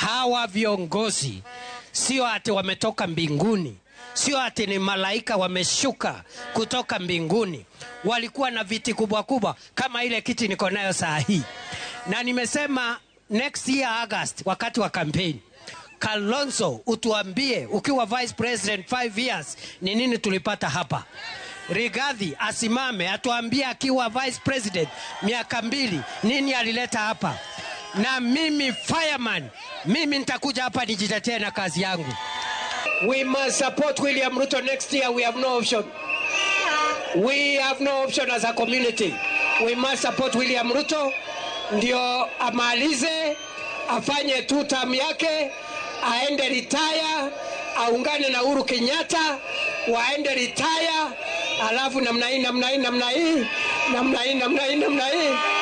hawa viongozi sio ati wametoka mbinguni, sio ati ni malaika wameshuka kutoka mbinguni. Walikuwa na viti kubwa kubwa kama ile kiti niko nayo saa hii, na nimesema next year August, wakati wa kampeni Kalonzo, utuambie ukiwa vice president 5 years ni nini tulipata hapa. Rigathi asimame atuambie akiwa vice president miaka mbili nini alileta hapa, na mimi fireman, mimi nitakuja hapa nijitetee na kazi yangu. We must support William Ruto next year. We have no option. We have no option as a community. We must support William Ruto ndio amalize afanye tu term yake aende retire, aungane na Uhuru Kenyatta waende retire, alafu namna hii namna hii namna hii namna hii namna hii namna hii